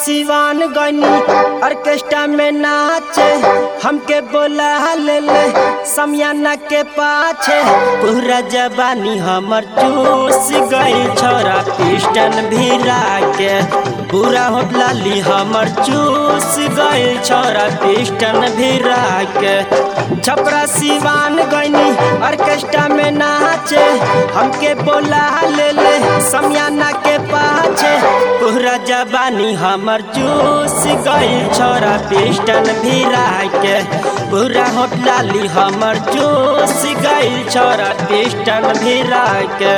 सिवान गनी ऑर्केस्ट्रा में नाचे हमके बोला ले ले समियाना के पाछे पूरा जबानी हमर चूस गई छोरा पिस्टन भिरा के पूरा होटलाली हमर चूस गई छोरा पिस्टन भिरा के छपरा सिवान गनी ऑर्केस्ट्रा में नाचे हमके बोला ले ले समियाना के पाछे पूरा जबानी हमर चूस गई छोरा पिस्टन भिरा के पूरा होटलाली हमर चूस गई छोरा पिस्टन भिरा के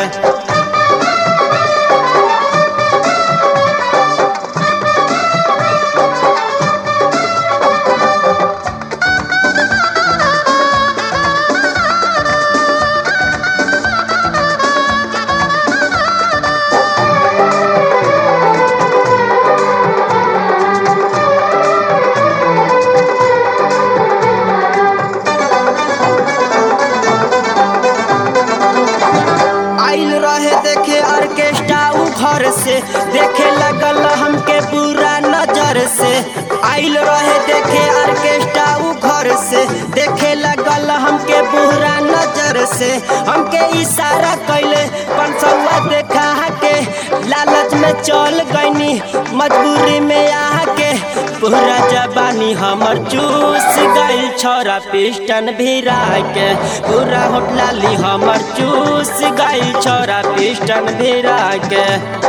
आइल रहे देखे ऑर्केस्ट्रा उ घर से देखे लगल हमके बुरा नजर से आइल रहे देखे ऑर्केस्ट्रा उ घर से देखे लगल हमके बुरा नजर से हमके इशारा कैले पंसवा देखा के लालच में चल गईनी मजबूरी में आके पूरा जबानी हमर चूस गई छोरा पिस्टन भिरा के पूरा होटलाली हमर चूस गई छोरा पिस्टन भिरा के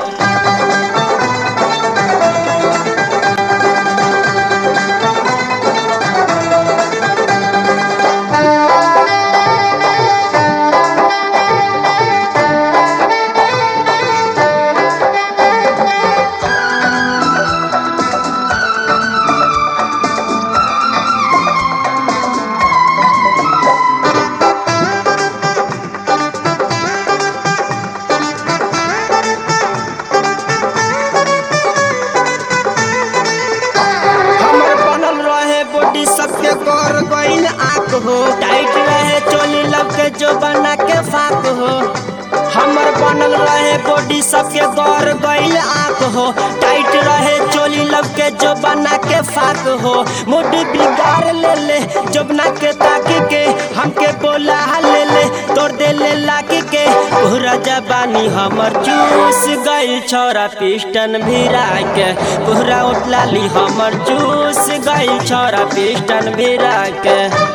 हमर बनल रहे बॉडी सबके कर गईल आंख हो टाइट रहे चोली लब के जो बना के फाक हो हमर बनल रहे बॉडी सबके कर गईल आंख हो टाइट रहे चोली लब के जो बना के फाक हो मुड बिगाड़ ले ले जबना के ताकी के हमके बोला ले ले तोड़ दे ले लाकी के पूरा जबानी हमर चूस गईल छोरा पिस्टन भिरा के पूरा उठलाली हमर चूस गईल छोरा पिस्टन भिरा के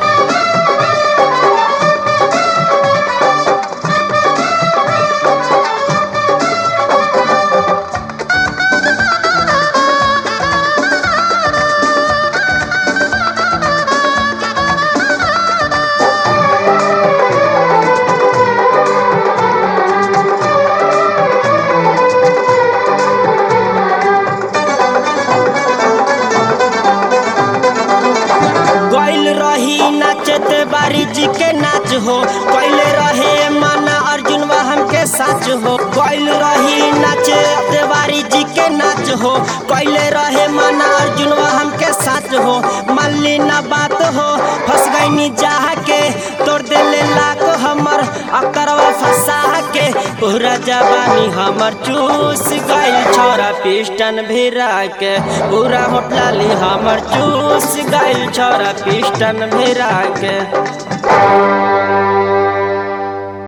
गइल रही नाचत बारी जी के नाच हो कैले रहे माना अर्जुनवा हमके साच हो गइल रही नाचत बारी जी के नाच हो कैले रहे माना अर्जुनवा हमके साच हो मल्ली ना बात हो फंस गईनी जाह के तोड़ देले लाख हमर अकरवा फंसा के पूरा जवानी हमर चूस गइल छोरा पिस्टन भिरा के पूरा होटलाली हमर चूस गइल छोरा पिस्टन भिरा के